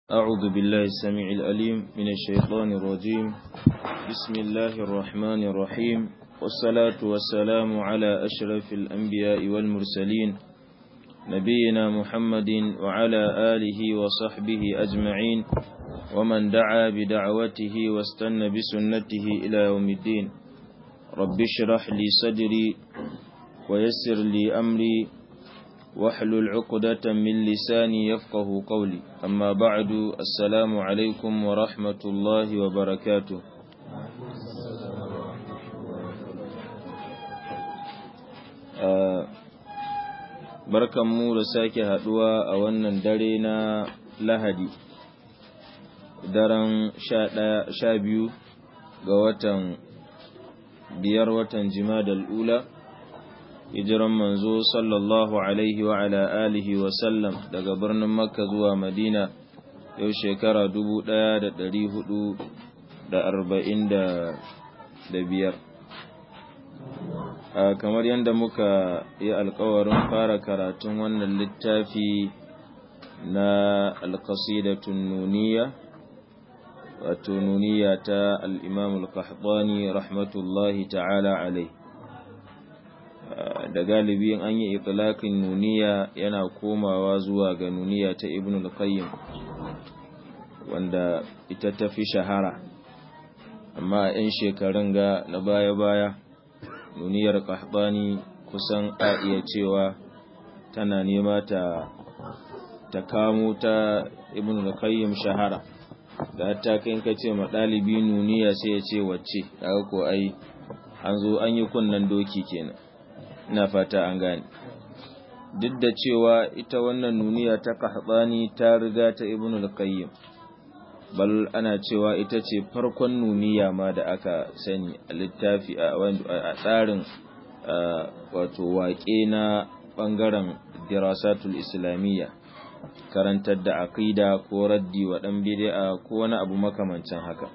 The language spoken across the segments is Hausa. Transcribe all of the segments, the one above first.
أعوذ بالله السميع الأليم من الشيطان الرجيم بسم الله الرحمن الرحيم والصلاة والسلام على أشرف الأنبياء والمرسلين نبينا محمد وعلى آله وصحبه أجمعين ومن دعا بدعوته واستنى بسنته إلى يوم الدين رب اشرح لي صدري ويسر لي أمري واحلل عقدة من لساني يفقه قولي أما بعد السلام عليكم ورحمة الله وبركاته barkan mu da sake haduwa a wannan dare na lahadi daren sha biyu ga watan biyar watan jimadal ula hijiran manzo sallallahu alaihi wa ala alihi wa sallam daga birnin makka zuwa madina yau shekara dubu ɗaya da ɗari hudu da arba'in da biyar kamar yadda muka yi alkawarin fara karatun wannan littafi na alkasidatun nuniya wato nuniya ta al'imamul qahtani rahmatullahi ta'ala alai da galibi an yi itlaqin nuniya yana komawa zuwa ga nuniya ta ibn al-qayyim wanda ita ta fi shahara amma a 'yan shekarun ga na baya-baya nuniyar qahtani kusan a iya cewa tana nema ta ta kamo ta ibn al-qayyim shahara da ta kai ka ce ma ɗalibi nuniya sai ya ce wacce daga ko ai an zo an yi kunnan doki kenan ina fata an gane duk da cewa ita wannan nuniya ta kahbani ta riga ta ibn al-qayyim bal ana cewa ita ce farkon nuniya ma da aka sani a littafi a tsarin wato waƙe na ɓangaren dirasatul islamiyya karantar da aqida ko raddi wa ɗan bid'a ko wani abu makamancin haka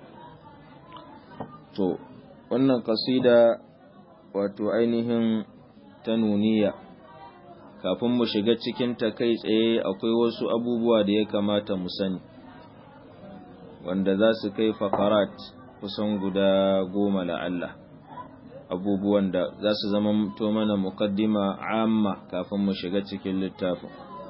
to wannan kasida wato ainihin ta nuniya kafin mu shiga cikin ta kai tsaye akwai wasu abubuwa da ya kamata mu sani wanda za su kai fakarat kusan guda goma la'alla abubuwan da za su zama to mana mukaddima amma kafin mu shiga cikin littafin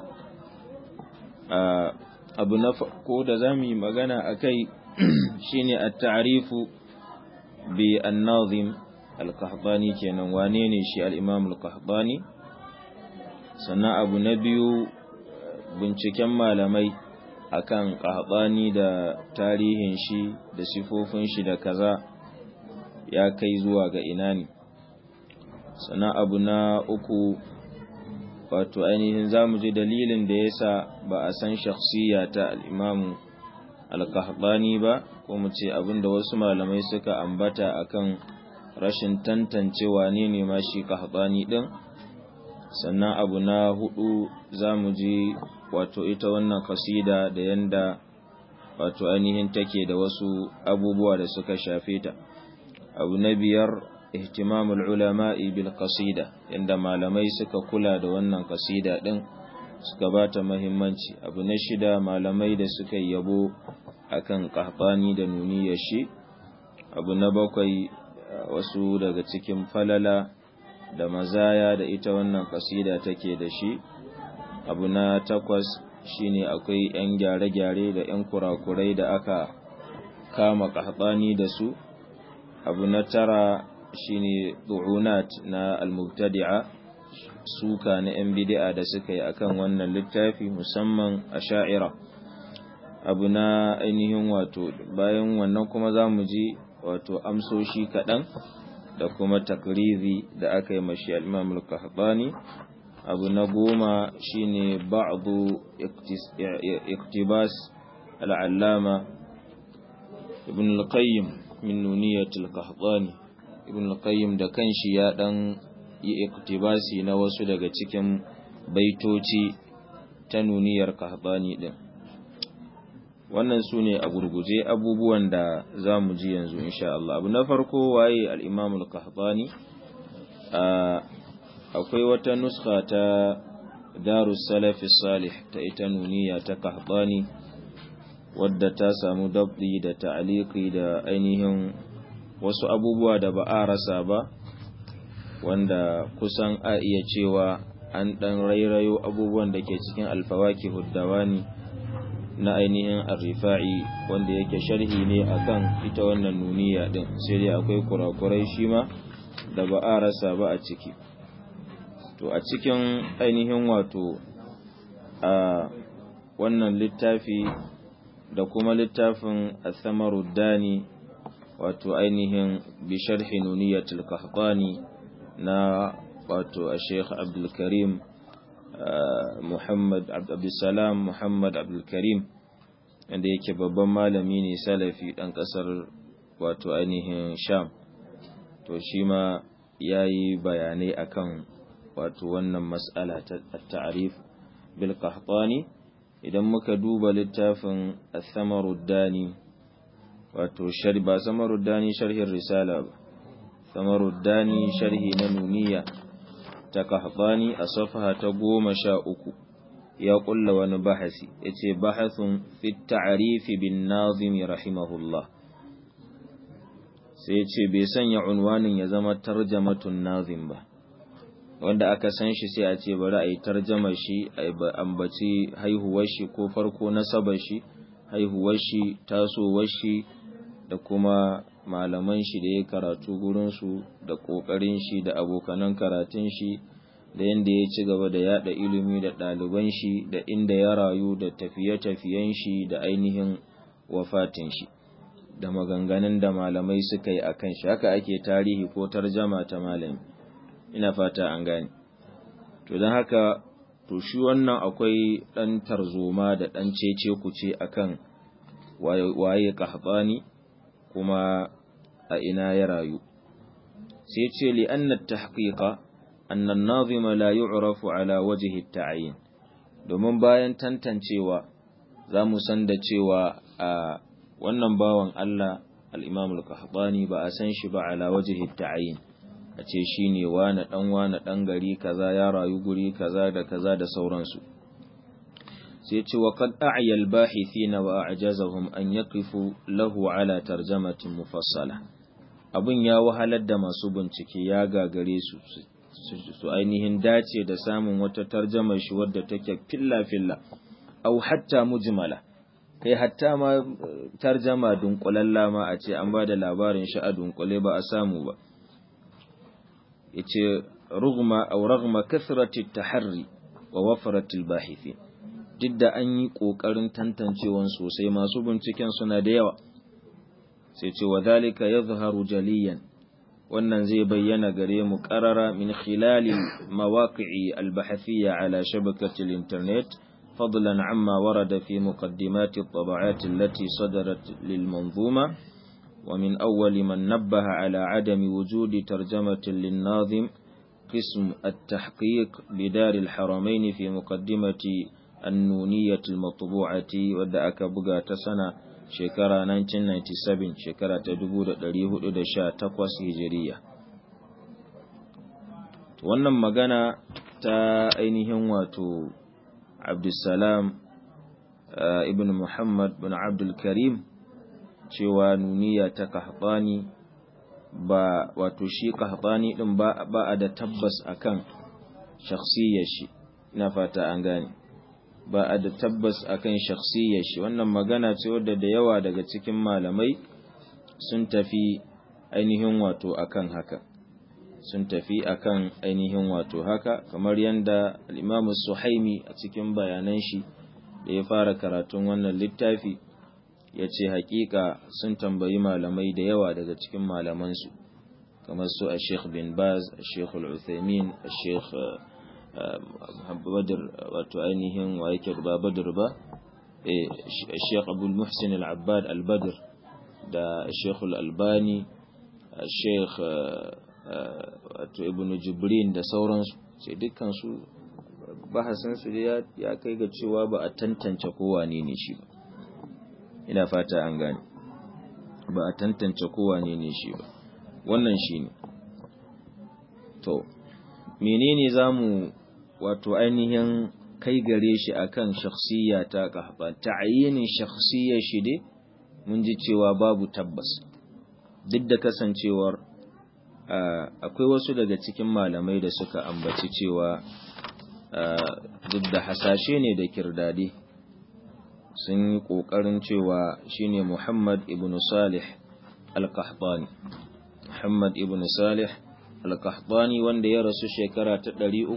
abu na farko da za mu yi magana a kai shine a ta'arifu bi an-nazim al-qahtani kenan wane ne shi al-imam al-qahtani sannan abu na biyu binciken malamai akan qahtani da tarihin shi da sifofin shi da kaza ya kai zuwa ga ina ne sannan abu na uku wato ainihin zamu ji dalilin da yasa ba a san shakhsiya ta al-imam al-qahtani ba ko mu ce abinda wasu malamai suka ambata akan rashin tantance wane ne ma shi kahbani din sannan abu na hudu za mu ji wato ita wannan kasida da yanda wato ainihin take da wasu abubuwa da suka shafe ta abu na biyar ihtimamul ulama'i bil kasida yanda malamai suka kula da wannan kasida din suka bata muhimmanci abu na shida malamai da suka yabo akan kahbani da nuniyar shi abu na bakwai wasu daga cikin falala da mazaya da ita wannan kasida take da shi abu na takwas shine akwai 'yan gyare-gyare da 'yan kurakurai da aka kama kahbani da su abu na tara shine du'unat na al-mubtadi'a suka na 'yan bid'a da suka yi akan wannan littafi musamman a sha'ira abu na ainihin wato bayan wannan kuma za mu ji wato amsoshi kaɗan da kuma takrizi da aka yi mashi al'imam al-kahbani abu na goma shine ba'adu iktibas al'allama ibn al-qayyim min nuniyat al-kahbani ibn al-qayyim da kanshi ya ɗan yi iktibasi na wasu daga cikin baitoci ta nuniyar kahbani ɗin wannan su ne a gurguje abubuwan da za mu ji yanzu insha Allah abu na farko waye al'imam al-qahtani akwai wata nuska ta darus salafi salih ta ita nuniya ta qahtani wadda ta samu dabdi da ta'aliki da ainihin wasu abubuwa da ba a rasa ba wanda kusan a iya cewa an ɗan rairayo abubuwan da ke cikin alfawaki huddawani na ainihin arrifa'i wanda yake sharhi ne akan ita wannan nuniya din sai dai akwai kurakurai shi ma da ba a rasa ba a ciki to a cikin ainihin wato a wannan littafi da kuma littafin Athamaruddani wato ainihin bi sharhi nuniyatul qahtani na wato a Sheikh Abdul Karim Muhammad Abdulsalam Muhammad Abdul Karim wanda yake babban malami ne salafi dan kasar wato ainihin Sham to shi ma yayi bayanai akan wato wannan mas'ala ta ta'rif bil qahtani idan muka duba littafin Athamaruddani wato shari ba Samaruddani sharhin risala ba Samaruddani sharhi na nuniya ta Qahtani a safaha ta goma sha uku ya kulla wani bahasi yace bahathun fi ta'rif bin nazim rahimahullah sai yace bai sanya unwanin ya zama tarjamatun nazim ba wanda aka san shi sai a ce bari a yi tarjama shi a ambaci haihuwar shi ko farko nasabar shi haihuwar shi tasowar shi da kuma malaman shi da ya karatu gurinsu da ƙoƙarin shi da abokanan karatun shi da yadda ya ci gaba da yada ilimi da ɗaliban shi da inda ya rayu da tafiye-tafiyen shi da ainihin wafatin shi da maganganun da malamai suka yi a kan shi haka ake tarihi ko tarjama ta malami ina fata an gane to don haka to shi wannan akwai ɗan tarzoma da ɗan cece kuce akan waye kahbani kuma a ina ya rayu sai ce li anna tahqiqa anna an-nazima la yu'rafu ala wajhi at-ta'yin domin bayan tantancewa zamu san da cewa a wannan bawan Allah al-Imam al-Qahtani ba a san shi ba ala wajhi at-ta'yin a ce shine wani dan wani dan gari kaza ya rayu guri kaza da kaza da sauransu sai ce wa kad a'ya al-bahithina wa a'jazahum an yaqifu lahu ala tarjamatin mufassala abun ya wahalar da masu bincike ya gagare su su ainihin dace da samun wata tarjama shi wadda take filla filla au hatta mujmala kai hatta ma tarjama dunkulalla ma a ce an ba da labarin shi a dunkule ba a samu ba yace rugma aw ragma kathrati taharri wa wafrati al-bahithin duk da an yi ƙoƙarin tantancewan sosai masu binciken suna da yawa sai ce wa zalika ya zaharu jaliyan wannan zai bayyana gare mu ƙarara min khilali mawaƙi'i albahafiyya ala shabakatil internet fadlan amma warada fi muqaddimati at-taba'at allati sadarat lil manzuma wa min awwal man nabbaha ala adami wujudi tarjamatin lin nazim قسم التحقيق بدار الحرمين في مقدمة النونية المطبوعة ودأك بغا تسنة شكرا 1997 شكرا تدبود دريه دشا تقوس هجرية wannan magana ta ainihin wato abdulsalam ibn muhammad bin abdulkarim cewa nuniya ta kahbani ba wato shi kahbani din ba a da tabbas akan shakhsiyar shi ina fata an gane ba a da tabbas akan shakhsiyar shi wannan magana ce wadda da yawa daga cikin malamai sun tafi ainihin wato akan haka sun tafi akan ainihin wato haka kamar yadda al-Imam Suhaimi a cikin bayanan shi da ya fara karatun wannan littafi ya ce hakika sun tambayi malamai da yawa daga cikin malamansu kamar su a Sheikh bin Baz a Sheikh Al-Uthaymin a Sheikh Badr wato ainihin wa yake ba Badr ba eh Sheikh Abdul Muhsin Al-Abbad Al-Badr da Sheikh Al-Albani Sheikh wato Ibn Jibrin da sauransu sai dukkan su bahasin su ya kai ga cewa ba a tantance kowa ne ne shi ba ina fata an gane ba a tantance kowa ne ne shi ba wannan shi ne to menene za mu wato ainihin kai gare shi akan shakhsiyya ta kahban ta'ayinin shakhsiyya shi dai mun ji cewa babu tabbas duk da kasancewar akwai wasu daga cikin malamai da suka ambaci cewa duk da hasashe ne da kirdade sun yi ƙoƙarin cewa shine Muhammad ibn Salih al-Qahtani Muhammad ibn Salih al-Qahtani wanda ya rasu shekara ta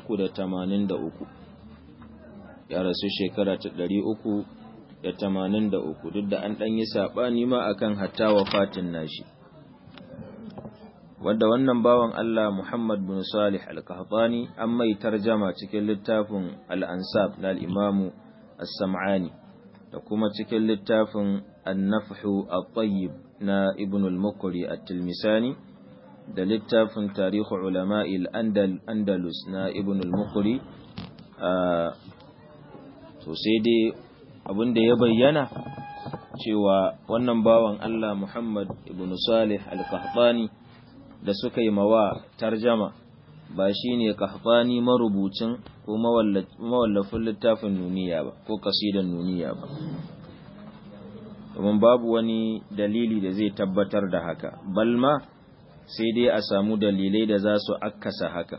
383 ya rasu shekara ta 383 duk da an ɗan yi saɓani ma akan hatta wafatin nashi wanda wannan bawan Allah Muhammad bin Salih al-Qahtani an mai tarjama cikin littafin al-Ansab na al-Imam as-Sam'ani da kuma cikin littafin An-Nafhu at-Tayyib na Ibn al-Muqri at-Tilmisani da littafin Tarikh Ulama'i al-Andalus na Ibn al-Muqri to sai dai abin da ya bayyana cewa wannan bawan Allah Muhammad ibn Salih al-Qahtani da suka yi mawa tarjama ba shi ne kahfani marubucin ko mawallafin littafin nuniya ba ko kasidan nuniya ba domin babu wani dalili da zai tabbatar da haka balma sai dai a samu dalilai da za su akkasa haka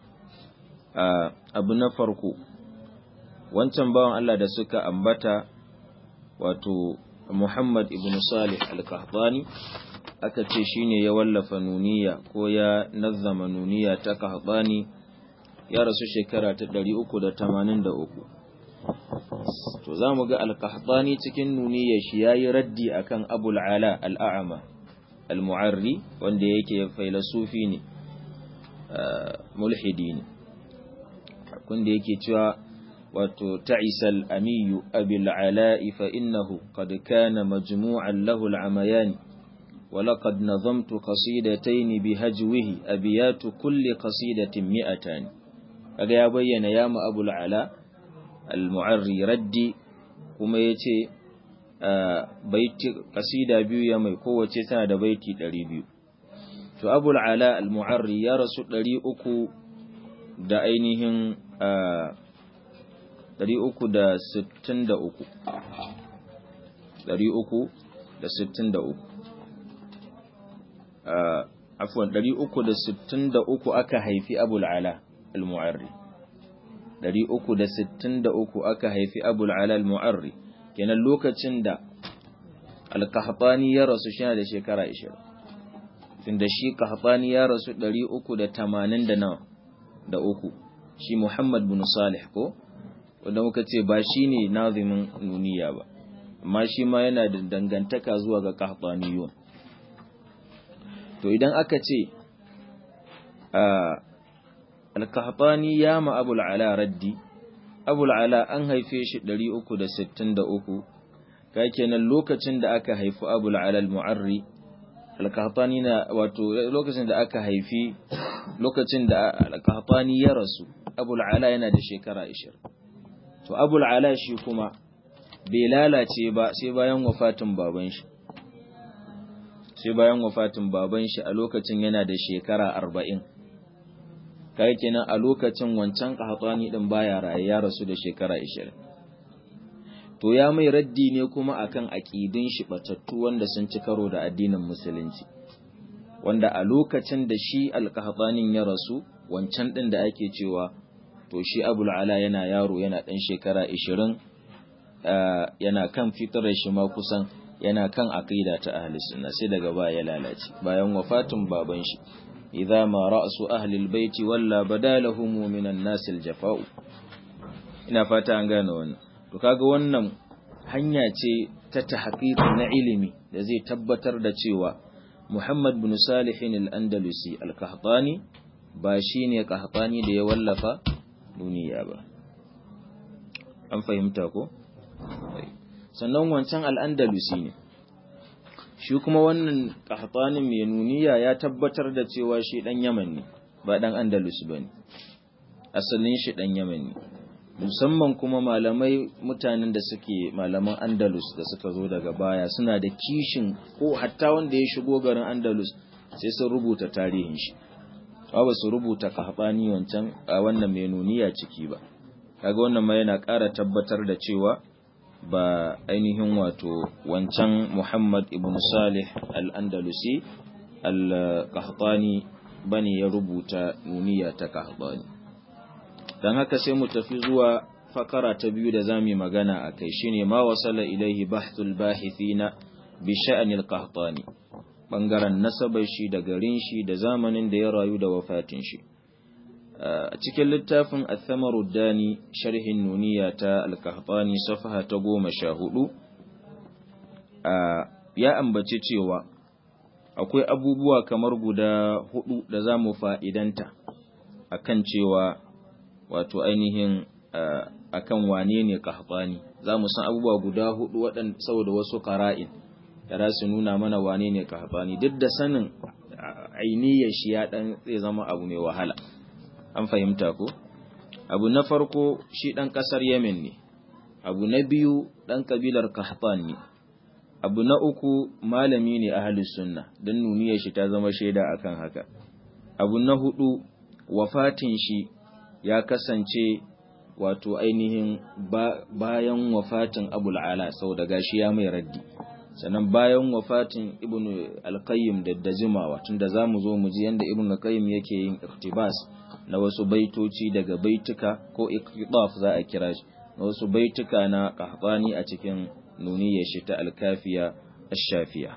abu na farko wancan bawan Allah da suka ambata wato Muhammad ibn Salih al-Qahtani aka ce shine ya wallafa nuniya ko ya nazzama nuniya ta kahbani ya rasu shekara ta 383 to za mu ga al-kahbani cikin nuniya shi yayi raddi akan abul ala al-a'ma al-mu'arri wanda yake failasufi ne mulhidi ne kunda yake cewa wato ta'isal amiyu abil ala'i fa innahu qad kana majmu'an lahu al-amayani ولقد نظمت قصيدتين بهجوه أبيات كل قصيدة مئتان kaga ya bayyana ya mu abul ala al-mu'arri raddi kuma yace baiti kasida biyu ya mai kowace tana da baiti 200 to abul ala al-mu'arri ya rasu 300 da ainihin 363 363 afwan 363 aka haifi abul ala al-mu'arri 363 aka haifi abul ala al-mu'arri kenan lokacin da al-qahtani ya rasu shi da shekara 20 tunda shi qahtani ya rasu 380 da nawa da uku shi Muhammad bin Salih ko wanda muka ce ba shine nazimin nuniya ba amma shi ma yana da dangantaka zuwa ga qahtaniyun to idan aka ce al-qahtani ya ma abul ala raddi abul ala an haife shi 363 kai kenan lokacin da aka haifi abul ala al-mu'arri al-qahtani na wato lokacin da aka haifi lokacin da al-qahtani ya rasu abul ala yana da shekara 20 to abul ala shi kuma bai lalace ba sai bayan wafatin baban shi sai bayan wafatin baban shi a lokacin yana da shekara arba'in kai kenan a lokacin wancan qahtani din baya raye ya rasu da shekara 20 to ya mai raddi ne kuma akan aqidin shi batattu wanda sun ci karo da addinin musulunci wanda a lokacin da shi alqahtanin ya rasu wancan din da ake cewa to shi abul ala yana yaro yana dan shekara 20 yana kan fitrar shi ma kusan yana kan aqida ta ahli sunna sai daga baya ya lalace bayan wafatin baban shi idza ma ra'su ahli albayti walla badalahum min an-nas al-jafa'u ina fata an gane wannan to kaga wannan hanya ce ta tahqiq na ilimi da zai tabbatar da cewa Muhammad bin Salih al-Andalusi al-Qahtani ba shine Qahtani da ya wallafa duniya ba an fahimta ko sannan wancan al-Andalusi ne shi kuma wannan Qahtanin mai nuniya ya tabbatar da cewa shi dan Yaman ne ba dan Andalus bane asalin shi dan Yaman ne musamman kuma malamai mutanen da suke malaman Andalus da suka zo daga baya suna da kishin ko hatta wanda ya shigo garin Andalus sai sun rubuta tarihin shi ba su rubuta kahbani wancan a wannan mai nuniya ciki ba kaga wannan ma yana ƙara tabbatar da cewa ba ainihin wato wancan Muhammad ibn Salih al-Andalusi al-Qahtani bane ya rubuta nuniya ta Qahtani dan haka sai mu tafi zuwa fakara ta biyu da zamu magana akai shine ma wasala ilaihi bahthul bahithina bi sha'anil Qahtani bangaren nasabar shi da garin shi da zamanin da ya rayu da wafatin shi a cikin littafin Athamaru Dani sharhin nuniya ta Al-Qahtani safaha ta goma sha hudu ya ambaci cewa akwai abubuwa kamar guda hudu da za mu fa'idanta akan cewa wato ainihin akan wane ne Qahtani za mu san abubuwa guda hudu waɗanda saboda wasu qara'in da za su nuna mana wane ne Qahtani duk da sanin ainihiyar shi ya dan zai zama abu mai wahala an fahimta ko abu na farko shi ɗan ƙasar yemen ne abu na biyu ɗan ƙabilar kahtan ne abu na uku malami ne a sunna don nuniyar shi ta zama shaida akan haka abu na hudu wafatin shi ya kasance wato ainihin bayan wafatin abul ala sau da gashi ya mai raddi sannan bayan wafatin ibnu alqayyim da dajimawa tunda zamu zo mu ji yanda ibnu alqayyim yake yin iktibas na wasu baitoci daga baituka ko iqtidaf za a kira shi na wasu baituka na qahtani a cikin nuniyar shi ta alkafiya ash-shafiya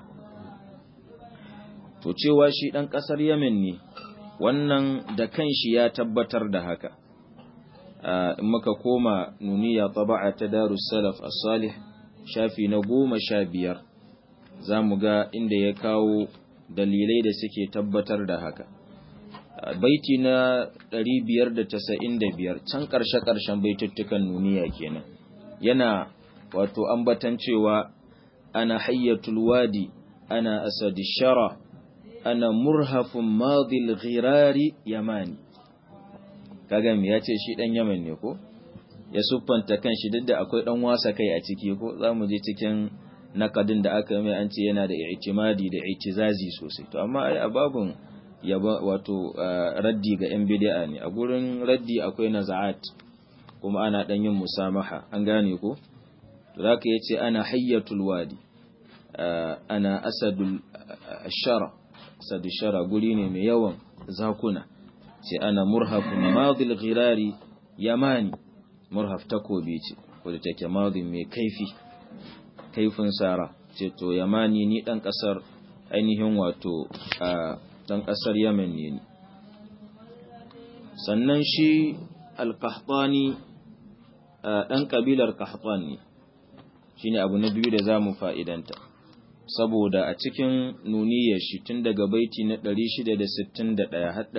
to cewa shi dan kasar Yemen ne wannan da kanshi ya tabbatar da haka in muka koma nuniya taba'a ta Darus Salaf as-Salih shafi na goma sha biyar za mu ga inda ya kawo dalilai da suke tabbatar da haka baiti na 595 can ƙarshe-ƙarshen baituttukan nuniya kenan yana wato ambatan cewa ana hayyatul wadi ana asadi shara ana murhafun madil ghirari yamani kagami ya ce shi ɗan yaman ne ko ya siffanta kan shi duk da akwai ɗan wasa kai a ciki ko za mu je cikin nakadin da aka mai an ce yana da i'timadi da i'tizazi sosai to amma ai ababun yaba wato raddi ga yan bid'a ne a gurin raddi akwai naza'at kuma ana dan yin musamaha an gane ko to zaka yace ana hayyatul wadi ana asadul shara asadu shara guri ne mai yawan zakuna sai ana murhafun madil ghirari yamani murhaf takobi ce wadda take madin mai kaifi kaifin sara ce to yamani ni dan kasar ainihin wato dan kasar yamen ne ni sannan shi alkahtani dan kabilar kahtan ne shine abu na biyu da zamu fa'idanta saboda a cikin nuniyar shi tun daga baiti na 661 har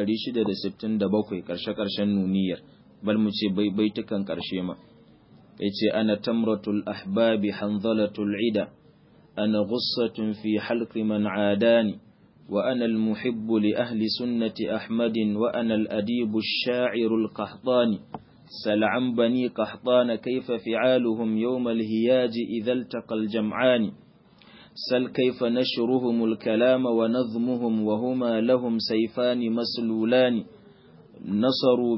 667 karshe-karshen nuniyar bal mu ce baitukan karshe ma yace ana tamratul ahbabi hanzalatul ida ana ghussatun fi halqi man adani wa ana almuhibb li ahli sunnati ahmadin wa ana aladibu ash-sha'iru al-qahtani سل عن بني قحطان كيف فعالهم يوم الهياج إذا التقى الجمعان سل كيف نشرهم الكلام ونظمهم وهما لهم سيفان مسلولان نصروا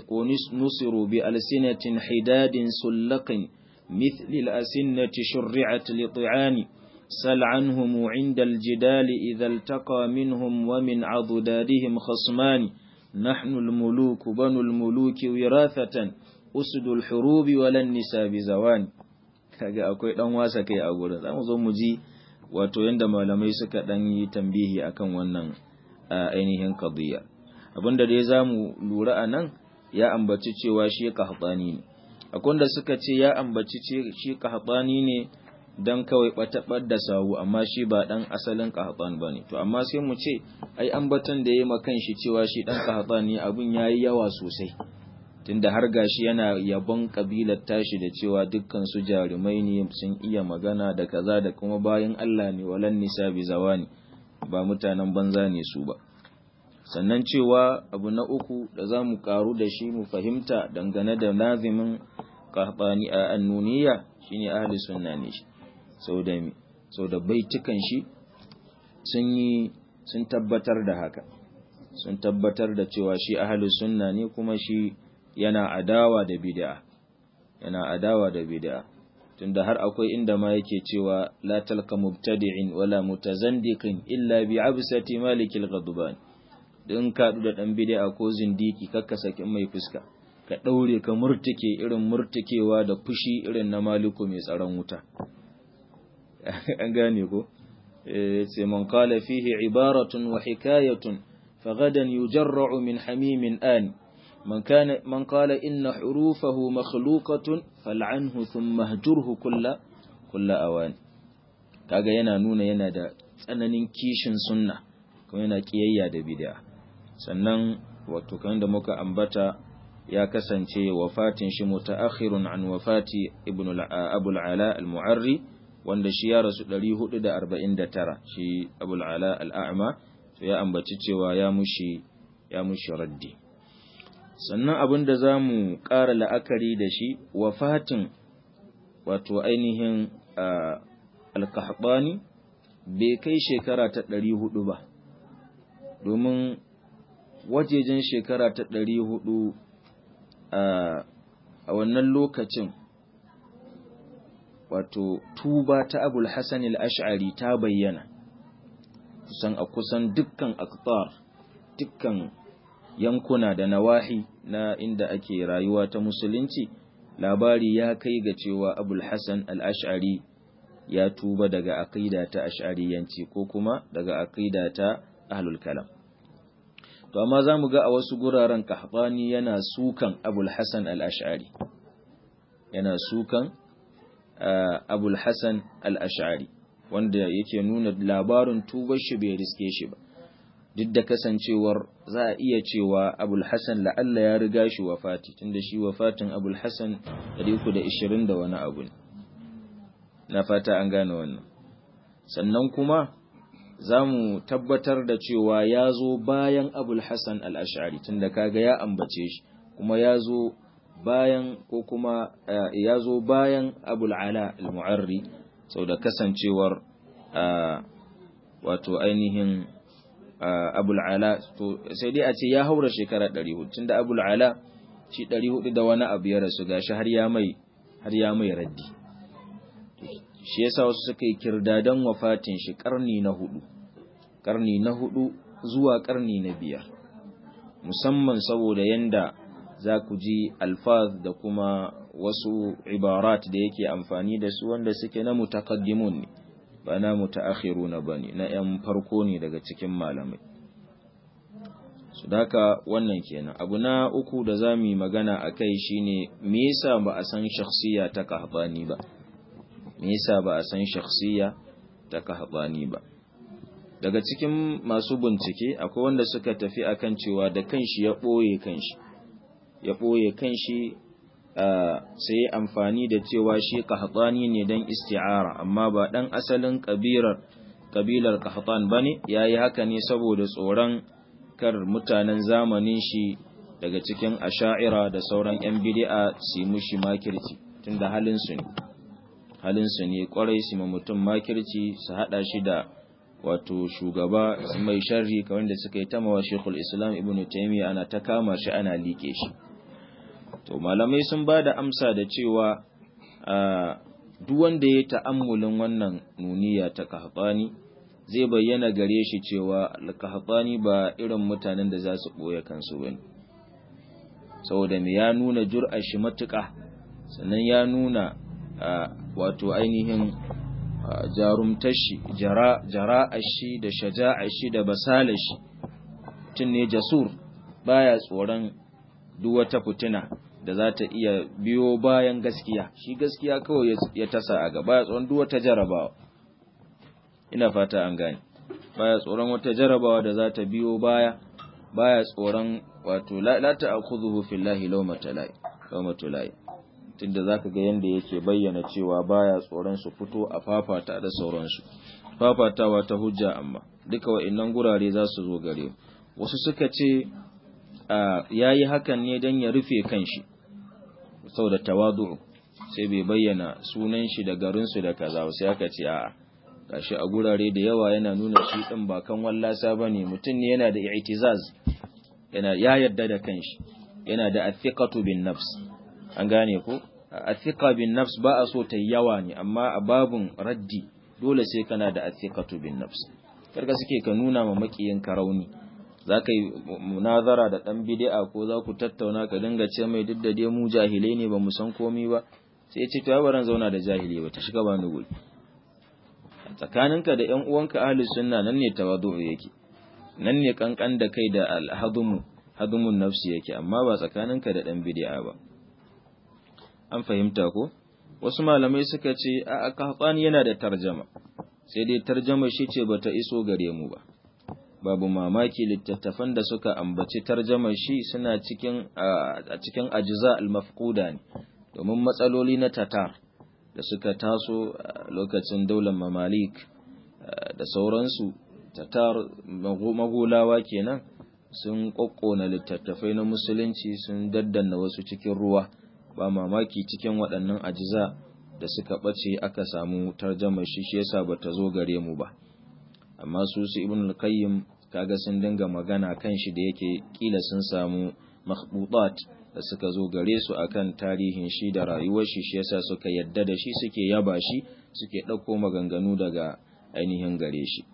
نصروا بألسنة حداد سلق مثل الأسنة شرعت لطعان سل عنهم عند الجدال إذا التقى منهم ومن عضدادهم خصمان نحن الملوك بنو الملوك وراثة أسد الحروب ولا النساء بزوان kaga akwai dan wasa kai a gurin zamu zo mu ji wato yanda malamai suka dan yi tambihi akan wannan ainihin qadiyya abinda dai zamu lura anan ya ambaci cewa shi qahtani ne akwai da suka ce ya ambaci shi qahtani ne dan kawai batabar da sawu amma shi ba dan asalin qahtan bane to amma sai mu ce ai ambatan da yayi makan shi cewa shi dan qahtan ne abun yayi yawa sosai tunda har gashi yana yabon kabilar tashi da cewa dukkan su jarumai ne sun iya magana da kaza da kuma bayan Allah ne walan nisa bi zawani ba mutanen banza ne su ba sannan cewa abu na uku da za mu karu da shi mu fahimta dangane da nazimin qahtani a annuniya shine ahli sunna ne shi sau da mi sau da baitukan shi sun yi sun tabbatar da haka sun tabbatar da cewa shi ahli sunna ne kuma shi yana adawa da bid'a yana adawa da bid'a tunda har akwai inda ma yake cewa la talqa mubtadi'in wala mutazandiqin illa bi absati malikil ghadban din ka da dan bid'a ko zindiki kakka sakin mai fuska ka daure ka murtike irin murtikewa da fushi irin na maliku mai tsaron wuta an gane ko sai man qala fihi ibaratun wa hikayatun فغدا يجرع من حميم آن من كان من قال إن حروفه مخلوقة فلعنه ثم اهجره كل كل أوان kaga yana nuna yana da tsananin kishin sunna kuma yana kiyayya da bid'a sannan wato kan da muka ambata ya kasance wafatin shi mutaakhirun an wafati ibn abul ala al-mu'arri wanda shi ya rasu 449 shi abul ala al-a'ma to ya ambaci cewa ya mushi ya mushi raddi sannan abin da za mu ƙara la'akari da shi wafatin wato ainihin alkahbani bai kai shekara ta ɗari hudu ba domin wajejen shekara ta ɗari hudu a wannan lokacin wato tuba ta abul hassan al-ash'ari ta bayyana kusan a kusan dukkan aktar dukkan yankuna da nawahi na inda ake rayuwa ta musulunci labari ya kai ga cewa abul hassan al-ash'ari ya tuba daga aqida ta ash'ariyanci ko kuma daga aqida ta ahlul kalam to amma zamu ga a wasu guraren kahbani yana sukan abul hassan al-ash'ari yana sukan abul hassan al-ash'ari wanda yake nuna labarin tubar shi bai riske shi ba duk da kasancewar za a iya cewa abul hassan la'alla ya riga shi wafati tunda shi wafatin abul hassan 320 da wani abu ne na fata an gane wannan sannan kuma za mu tabbatar da cewa ya zo bayan abul hassan al'ashari tunda kaga ya ambace shi kuma ya zo bayan ko kuma ya zo bayan abul ala al-mu'arri sau da kasancewar wato ainihin abul ala to sai dai a ce ya haura shekara 400 tunda abul ala shi 400 da wani abu ya rasu gashi har ya mai har ya mai raddi shi yasa wasu suka yi kirdadan wafatin shi karni na hudu karni na hudu zuwa karni na biyar musamman saboda yanda za ku ji alfaz da kuma wasu ibarat da yake amfani da su wanda suke na mutakaddimun ne ba na mutaakhiruna bane na yan farko ne daga cikin malamai su daka wannan kenan abu na uku da zamu yi magana akai shine me yasa ba a san shakhsiya ta kahbani ba me yasa ba a san shakhsiya ta kahbani ba daga cikin masu bincike akwai wanda suka tafi akan cewa da kanshi ya boye kanshi ya boye kanshi sai amfani da cewa shi qahtani ne dan isti'ara amma ba dan asalin kabilar kabilar qahtan bane yayi haka ne saboda tsoron kar mutanen zamanin shi daga cikin asha'ira da sauran yan bid'a su yi mushi makirci tunda halin su ne halin su ne kwarai su ma mutum makirci su hada shi da wato shugaba su mai sharri kamar da suka yi tamawa Sheikhul Islam Ibn Taymiyyah ana ta kama shi ana like shi to malamai sun ba da amsa da cewa duk wanda ya ta'ammulin wannan nuniya ta kahbani zai bayyana gare shi cewa kahbani ba irin mutanen da za su ɓoye kansu bane saboda me ya nuna jur'a shi matuƙa sannan ya nuna wato ainihin jarumtar shi jara'ar shi da shaja'ar shi da basalar shi tun ne jasur baya tsoron duk wata fitina da za ta iya biyo bayan gaskiya shi gaskiya kawai ya tasa a gaba ya tsoron duk wata jarabawa ina fata an gane baya tsoron wata jarabawa da za ta biyo baya baya tsoron wato la ta'khudhuhu fillahi lawmata la'i lawmatu la'i tunda zaka ga yanda yake bayyana cewa baya tsoron su fito a fafata da sauransu fafatawa ta hujja amma duka wa'annan gurare za su zo gare wasu suka ce ya yi hakan ne don ya rufe kanshi sau da tawadu sai bai bayyana sunan shi da garinsu da kaza sai aka ce a'a gashi a gurare da yawa yana nuna shi din ba kan wallasa bane mutum ne yana da i'tizaz yana ya yarda da kanshi yana da athiqatu bin nafs an gane ko athiqa bin nafs ba a so ta yawa ne amma a babun raddi dole sai kana da athiqatu bin nafs karka suke ka nuna ma makiyin ka rauni za ka yi munazara da ɗan bid'a ko za ku tattauna ka dinga ce mai duk da dai mu jahilai ne ba mu san komi ba sai ce to ya baran zauna da jahili ba ta shiga ba ni guri tsakaninka da ƴan uwanka ahlus sunna nan ne tawadu yake nan ne kankan da kai da alhadumu hadumun nafsi yake amma ba tsakaninka da ɗan bid'a ba an fahimta ko wasu malamai suka ce a kahfani yana da tarjama sai dai tarjama shi ce bata iso gare mu ba babu mamaki littattafan da suka ambaci tarjamar shi suna cikin a cikin ajza al-mafquda ne domin matsaloli na tatar da suka taso lokacin daular mamalik da sauransu tatar magulawa kenan sun kokkona littattafai na musulunci sun daddanna wasu cikin ruwa ba mamaki cikin waɗannan ajza da suka ɓace aka samu tarjamar shi shi yasa bata zo gare mu ba amma su su ibn al-qayyim kaga sun dinga magana kan shi da yake kila sun samu makhbutat da suka zo gare su akan tarihin shi da rayuwar shi shi yasa suka yadda da shi suke yaba shi suke ɗauko maganganu daga ainihin gare shi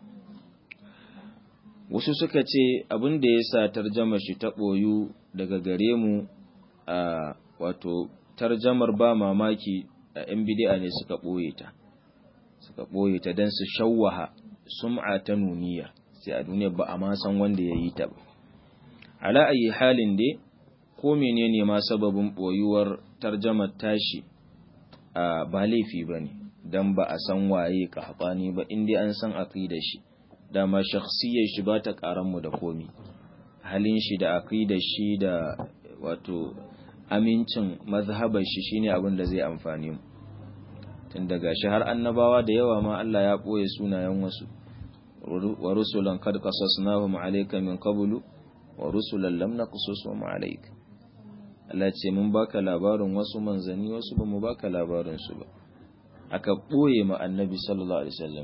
wasu suka ce abin da ya sa tarjamar shi ta ɓoyu daga gare mu a wato tarjamar ba mamaki a 'yan bidi'a ne suka ɓoye ta suka ɓoye ta don su shawwaha sum'a ta nuniya sai a duniya ba a ma san wanda ya yi ta ba ala ayi halin dai ko menene ma sababin boyuwar tarjamar tashi a ba laifi bane dan ba a san waye kahbani ba in dai an san aqidar shi dama shakhsiyar shi ba ta karan mu da komi halin shi da aqidar shi da wato amincin mazhabar shi shine abin da zai amfane mu tun daga shi har annabawa da yawa ma Allah ya boye sunayen wasu wa rusulan kad qasasnahum alayka min qablu wa rusulan lam naqsusum alayk Allah ce mun baka labarin wasu manzani wasu ba mu baka labarin su ba aka boye ma annabi sallallahu alaihi wasallam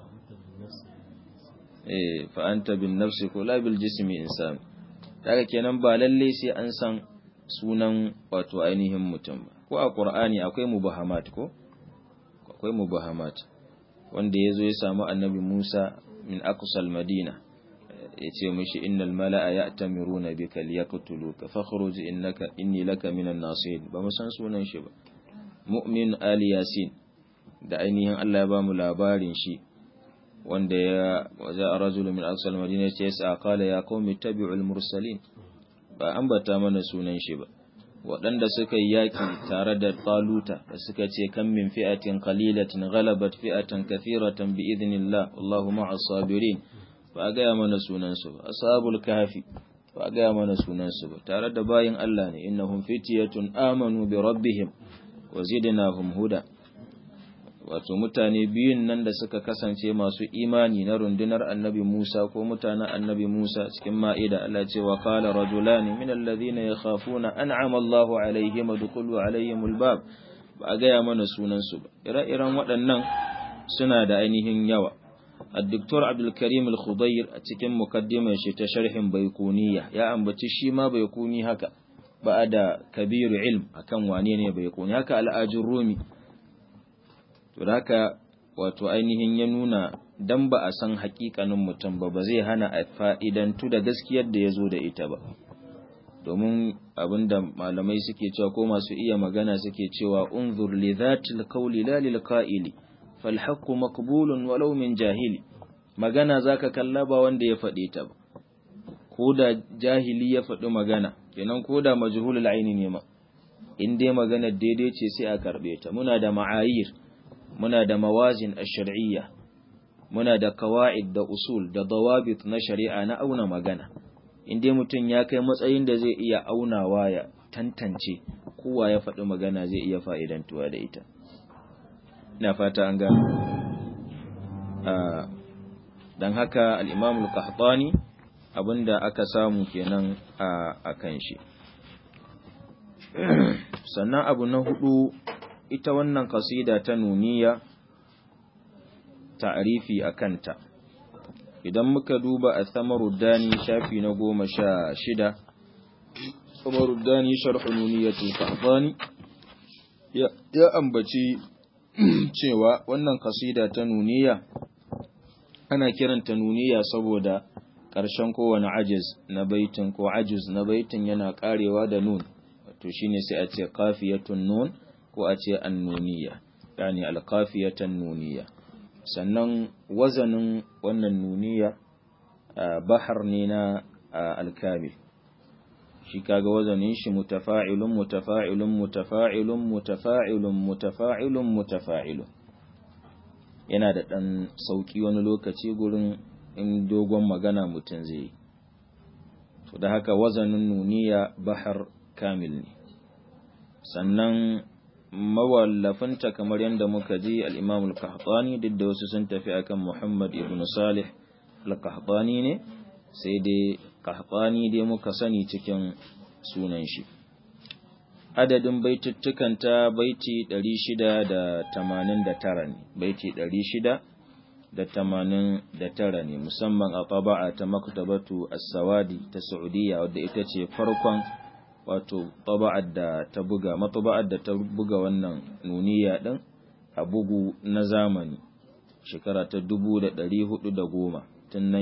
eh fa anta bin nafsi ko la bil jismi insan daga kenan ba lalle sai an san sunan wato ainihin mutum ba ko a qur'ani akwai mubahamat ko akwai mubahamat wanda yazo ya samu annabi Musa min aqsal madina yace mishi innal mala'a ya'tamiruna bika liyaqtuluka fakhruj innaka inni laka minan nasihin ba mu san sunan shi ba mu'min ali yasin da ainihin Allah ya ba mu labarin shi wanda ya waja rajulun min aqsal madina yace sa qala ya qaumi tabi'ul mursalin ba ambata mana sunan shi ba waɗanda suka yi yaƙi tare da taluta da suka ce kan min fi'atin qalilatin ghalabat fi'atan kathiratan bi idnillah wallahu ma'as sabirin ba a gaya mana sunansu ba ashabul kahfi ba a gaya mana sunansu ba tare da bayin Allah ne innahum fitiyatun amanu bi rabbihim wa zidnahum huda wato mutane biyun nan da suka kasance masu imani na rundunar annabi Musa ko mutanen annabi Musa cikin ma'ida Allah ce wa qala rajulani min alladhina yakhafuna an'ama Allahu alaihim adkhulu alaihimul bab ba a gaya mana sunansu ba ire-iren waɗannan suna da ainihin yawa الدكتور عبد الكريم الخضير cikin mukaddimar shi ta sharhin baikuniya ya ambaci shi ma baikuni haka ba da kabiru ilm akan wane ne baikuni haka al'ajin rumi to haka wato ainihin ya nuna dan ba a san hakikanin mutum ba ba zai hana a fa'idantu da gaskiyar da ya zo da ita ba domin abinda malamai suke cewa ko masu iya magana suke cewa unzur li dhatil qawli la lil qa'ili falhaqqu maqbulun walau min jahili magana zaka kalla ba wanda ya faɗe ta ba ko da jahili ya faɗi magana kenan ko da majhulul aini ne ma in dai magana daidai ce sai a karbe ta muna da ma'ayir muna da mawazin ash-shar'iyya muna da qawaid da usul da dawabit na shari'a na auna magana in dai mutum ya kai matsayin da zai iya aunawa ya tantance kowa ya faɗi magana zai iya fa'idantuwa da ita ina fata an gano don haka al'imamul qahtani abinda aka samu kenan a kan shi sannan abu na hudu ita wannan kasida ta nuniya ta'arifi a kanta idan muka duba a samaruddani shafi na goma sha shida samaruddani sharhu nuniyatul qahtani ya ambaci cewa wannan kasida ta nuniya ana kiranta nuniya saboda ƙarshen kowane ajiz na baitin ko ajiz na baitin yana ƙarewa da nun to shine sai a ce kafiyatun nun ko a ce annuniya yani alkafiyatan nuniya sannan wazanin wannan nuniya bahar ne na alkamil shi kaga wazanin shi mutafa'ilun mutafa'ilun mutafa'ilun mutafa'ilun mutafa'ilun mutafa'ilun yana da ɗan sauƙi wani lokaci gurin in dogon magana mutum zai yi to da haka wazanin nuniya bahar kamil ne sannan mawallafinta kamar yadda muka ji al-imam al-qahtani duk da wasu sun tafi akan muhammad ibn salih al-qahtani ne sai dai qahtani dai muka sani cikin sunan shi adadin baituttukanta baiti 689 ne baiti 689 ne musamman a taba'a ta maktabatu as-sawadi ta saudiya wadda ita ce farkon wato taba'ar da ta buga mataba'ar da ta buga wannan nuniya din a bugu na zamani shekara ta 1410 tun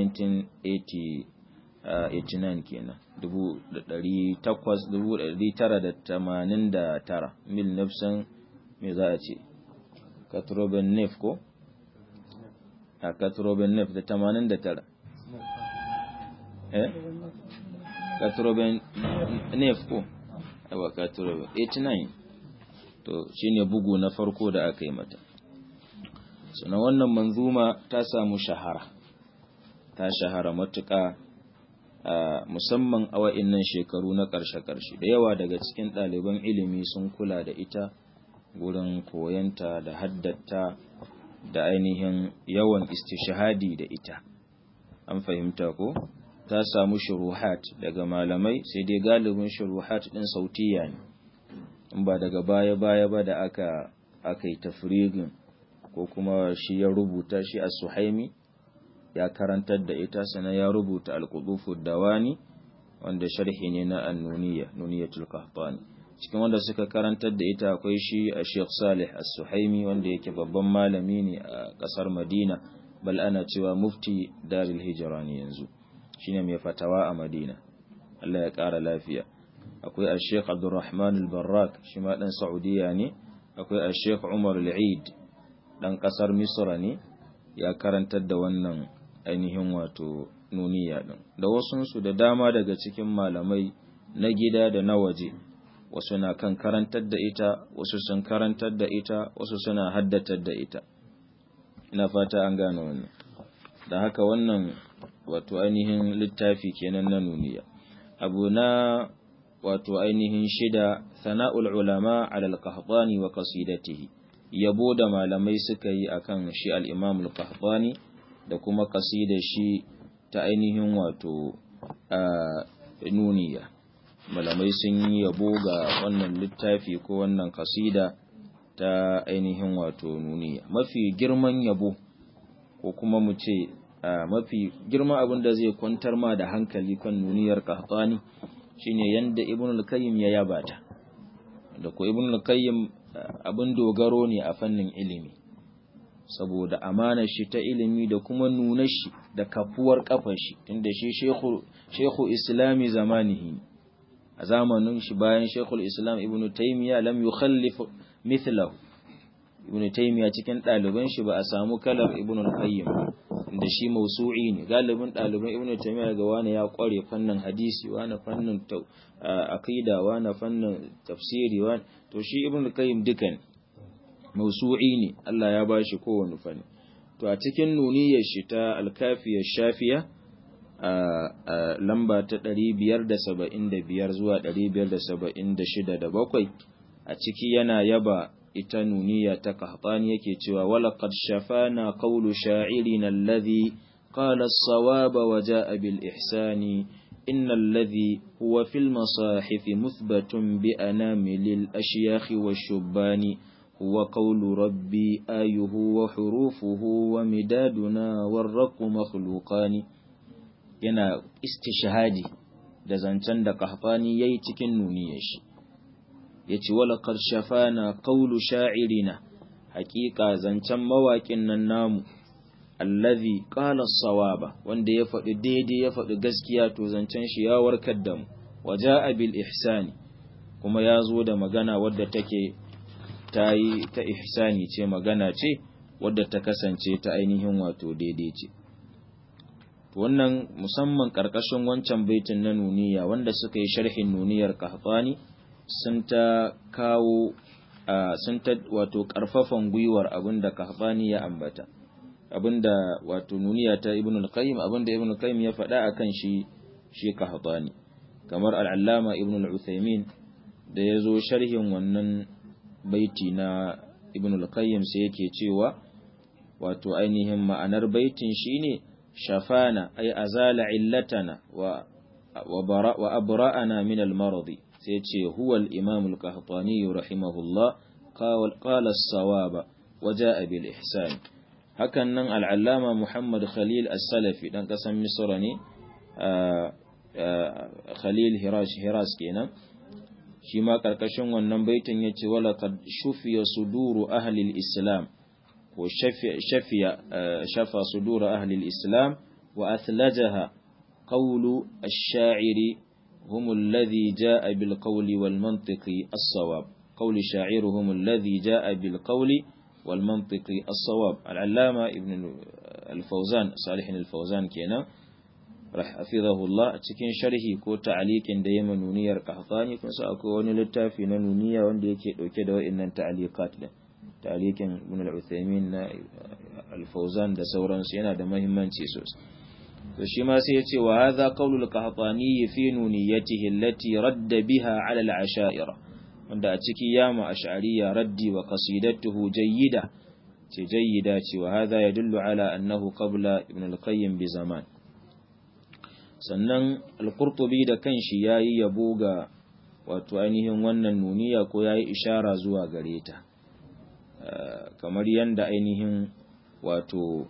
1989 kenan 1989 mil nafsan me za a ce katroben nef ko a katroben nef da 89 eh katroben nef ko yawa katroben 89 to shine bugu na farko da aka yi mata suna wannan manzuma ta samu shahara ta shahara matuƙa musamman a wa'innan shekaru na ƙarshe-ƙarshe da yawa daga cikin ɗaliban ilimi sun kula da ita gurin koyanta da haddata da ainihin yawan istishahadi da ita an fahimta ko ta samu shuruhat daga malamai sai dai galibin shuruhat ɗin sautiya ne in ba daga baya-baya ba da aka aka yi tafrigin ko kuma shi ya rubuta shi a suhaimi ya karantar da ita sana ya rubuta al-qudufu dawani wanda sharhi ne na an-nuniyya nuniyatul qahtani cikin wanda suka karantar da ita akwai shi a Sheikh Salih As-Suhaimi wanda yake babban malami ne a kasar Madina bal ana cewa mufti Darul Hijra ne yanzu shine mai fatawa a Madina Allah ya kara lafiya akwai a Sheikh Abdulrahman Al-Barrak shi ma dan Saudiya ne akwai a Sheikh Umar Al-Eid dan kasar Misra ne ya karantar da wannan ainihin wato nuniya din da wasunsu da dama daga cikin malamai na gida da na waje wasu na kan karantar da ita wasu sun karantar da ita wasu suna haddatar da ita ina fata an gane wannan da haka wannan wato ainihin littafi kenan na nuniya abu na wato ainihin shida sana'ul ulama ala al-qahtani wa qasidatihi yabo da malamai suka yi akan shi al-imam al-qahtani da kuma kasidar shi ta ainihin wato nuniya malamai sun yi yabo ga wannan littafi ko wannan kasida ta ainihin wato nuniya mafi girman yabo ko kuma mu ce mafi girma abin da zai kwantar ma da hankali kan nuniyar qahtani shine yanda ibn al-qayyim ya yaba ta da ko ibn al-qayyim abin dogaro ne a fannin ilimi saboda amanar shi ta ilimi da kuma nuna shi da kafuwar kafar shi tunda shi shekhu islami zamanihi a zamanin shi bayan shekhul islam ibn taymiya lam yukhallif mithlahu ibn taymiya cikin ɗaliban shi ba a samu kalar ibn al-qayyim da shi mausu'i ne galibin ɗaliban ibn taymiya ga wani ya kware fannin hadisi wani fannin aqida wani fannin tafsiri wani to shi ibn al-qayyim dukan mausu'i ne Allah ya bashi kowane fanni to a cikin nuniyar shi ta al-kafiyar shafiya a lamba ta 575 zuwa 576 da bakwai a ciki yana yaba ita nuniya ta qahtani yake cewa walaqad shafana qawlu sha'irina alladhi qala as-sawaba wa jaa bil ihsani إن الذي هو في المصاحف مثبت بأنامل الأشياخ والشبان هو قول ربي آيه وحروفه ومدادنا والرق مخلوقان yana istishhadi da zancen da kahfani yayi cikin nuniyar shi yace wala qad shafana qawlu sha'irina haqiqa zancen mawaƙin nan namu allazi qala sawaba wanda ya faɗi daidai ya faɗi gaskiya to zancen shi ya warkar da mu waja'a bil ihsani kuma ya zo da magana wadda take ta yi ta ihsani ce magana ce wadda ta kasance ta ainihin wato daidai ce wannan musamman ƙarƙashin wancan baitin na nuniya wanda suka yi sharhin nuniyar kahtani sun ta kawo sun ta wato ƙarfafan gwiwar abinda kahtani ya ambata abinda wato nuniya ta ibn al-qayyim abinda ibn al-qayyim ya faɗa akan shi shi kahtani kamar al-allama ibn al-uthaymin da ya zo sharhin wannan baiti na ibn al-qayyim sai yake cewa wato ainihin ma'anar baitin shine shafana ay azala illatana wa wa bara wa abra'ana min al-marad sai ce huwa al-imam al-qahtani rahimahullah qala as-sawaba wa ja'a bil ihsan hakan nan al-allama muhammad khalil as-salafi dan kasan misra ne khalil hirash hiras kenan shi ma ƙarƙashin wannan baitin ya ce wala kad shufiya suduru ahlil islam ko shafiya shafa suduru ahlil islam wa athlajaha qawlu ash-sha'iri هم الذي جاء بالقول والمنطق الصواب قول شاعرهم الذي جاء بالقول والمنطق الصواب العلامة ابن الفوزان صالح الفوزان كينا hafizahullah a cikin sharhi ko ta'aliqin da yema nuniyar qahtani kun sa akwai wani littafi na nuniya wanda yake dauke da wa'annan ta'aliqat din ta'aliqin ibn al-Uthaymin na al-Fawzan da sauransu yana da muhimmanci sosai to shi ma sai ya ce wa hadha qawlu al-qahtani fi nuniyatihi allati radda biha 'ala al-asha'ira wanda a ciki yama ash'ariyya raddi wa qasidatuhu jayyida ce jayyida ce wa hadha yadullu ala annahu qabla ibn al-qayyim bi zaman sannan alkurtubi da kanshi ya yi yabo ga wato ainihin wannan nuniya ko ya yi ishara zuwa gare ta kamar yadda ainihin wato